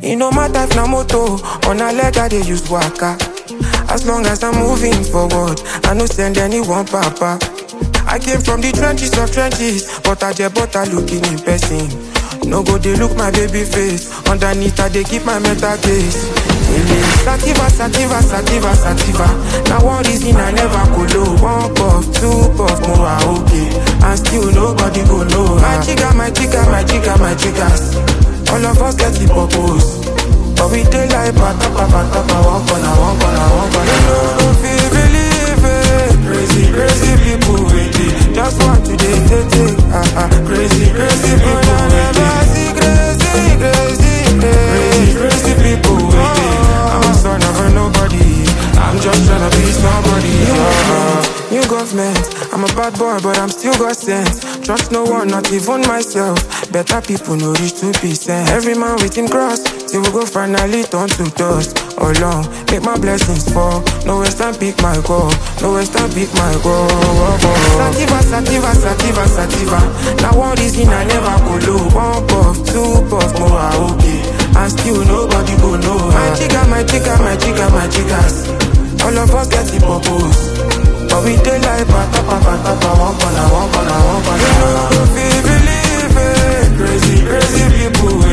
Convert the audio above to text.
E no matter if na moto or na leg I dey use waka. As long as I'm moving forward, I no send anyone papa. I came from the trenches of trenches, but I just butter looking in person. No go they look my baby face. Underneath I they keep my mental case. Sativa, sativa, sativa, sativa. Now one reason I never go low. One puff, two puff, more I okay. And still nobody go know. My chica, my chica, my chica, my chicas. All of us get the purpose. But we dey like patapa, patapa, one corner, one corner, one corner. You know, don't feel believe it. Crazy, crazy people waiting. Just want to dey take, take, ah, ah. Crazy, crazy people waiting. See crazy, crazy, crazy, crazy people waiting. I'm a son of a nobody. I'm just tryna be somebody. Yeah. New government, I'm a bad boy, but I'm still got sense. Trust no one, not even myself. Better people know reach 2%. Every man with him cross, till we go finally turn to dust. All long, make my blessings fall. No waste time, pick my call. No waste time, pick my call. Sativa, sativa, sativa, sativa. Now one reason I never go low. One puff, two puff, more I okay. And still nobody go know. My chica, my chica, my chica, my chicas. All of us get the purpose. But we dey like patapa, patapa, one corner, one corner, one corner. You know, if you believe it, crazy, crazy people